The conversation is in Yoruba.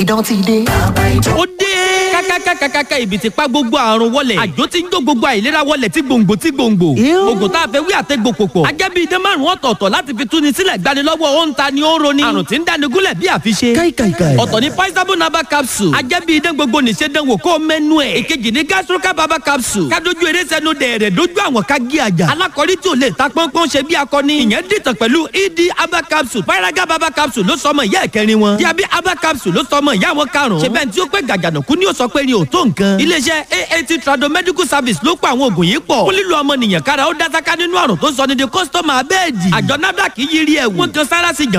idán ti dé. ó dé. kákákákákáká ibi tí pa gbogbo àrùn wọlé. àjò tí ń jó gbogbo àìlera wọlé tí gbòǹgbò tí gbòǹgbò. oògùn tá a fẹ́ wí àtẹ́gbò pòpọ̀. ajẹ́bí idán márùn-ún ọ̀tọ̀ọ̀tọ̀ láti fi túni sílẹ̀ gbanilọ́wọ́ ó ń ta ni ó ń roni. àrùn tí ń dáni gúnlẹ̀ bí àfiṣe. káìkàìkàì. ọ̀tọ̀ ni paisabo naba capsule. ajẹ́bí idán gbogbo nìṣe dánwò kó mẹ́nu ẹ̀. èkejì ni gastroca baba capsule. kádojú eré sẹ́nu dẹ̀rẹ̀ dojú àwọn ká gé àjà. alákọ̀rí tí ò lè ta pọ́npọ́n ṣe bí akọni. ìyẹn dìtàn pẹ̀lú ed aba capsule. paraga baba capsule ló sọmọ ìyá ẹ̀kẹrin wọn. diabi aba capsule ló sọmọ ìyá wọn karùn-ún. ṣe bẹ́ẹ̀ tí ó pé gàgànàkú ni ó sọ pé ni ò tó nǹkan. iléeṣẹ́ aat trado medical service ló pa àwọn oògùn yìí pọ̀. fún lílo ọmọnìyàn kára ó dásáká nínú àrùn tó sọ ní di kọ́sítọ́mà abẹ́ẹ̀dì. àjọ nafdac yiri ẹ̀wù. wọ́n kan sára sí